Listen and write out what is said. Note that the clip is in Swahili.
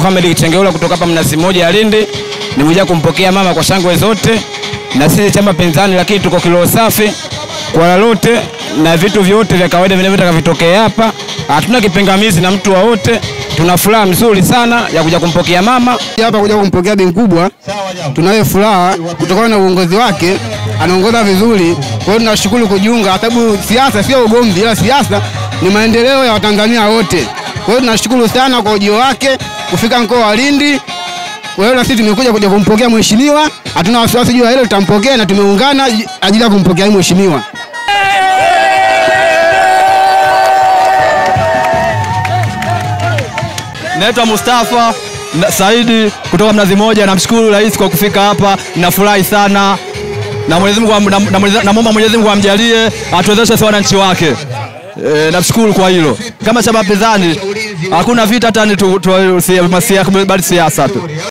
Mohamed Kitengeula kutoka hapa Mnazi Mmoja ya Lindi, nimekuja kumpokea mama kwa shangwe zote, na sisi chama pinzani, lakini tuko kiroho safi kwa lolote na vitu vyote vya kawaida vinavyotaka vitokee hapa. Hatuna kipingamizi na mtu wowote, tuna furaha mzuri sana ya kuja kumpokea mama hapa kuja kumpokea bi mkubwa. Tunayo furaha kutokana na uongozi wake, anaongoza vizuri. Kwa hiyo tunashukuru kujiunga, sababu siasa sio ugomvi, ila siasa ni maendeleo ya Watanzania wote. Kwa hiyo tunashukuru sana kwa ujio wake kufika mkoa wa Lindi. Kwa hiyo na sisi tumekuja kuja kumpokea mheshimiwa, hatuna wasiwasi juu ya hilo, tutampokea na tumeungana ajili ya kumpokea mheshimiwa. Naitwa Mustafa na- Saidi kutoka Mnazi Mmoja. Namshukuru rais kwa kufika hapa, nafurahi sana na Mwenyezi Mungu am- na- na Mwenyezi- namwomba Mwenyezi Mungu amjalie atuwezeshe sisi wananchi wake. E, namshukuru kwa hilo. Kama chama pinzani hakuna vita, hata ni tu, tu, tu, bali siasa tu.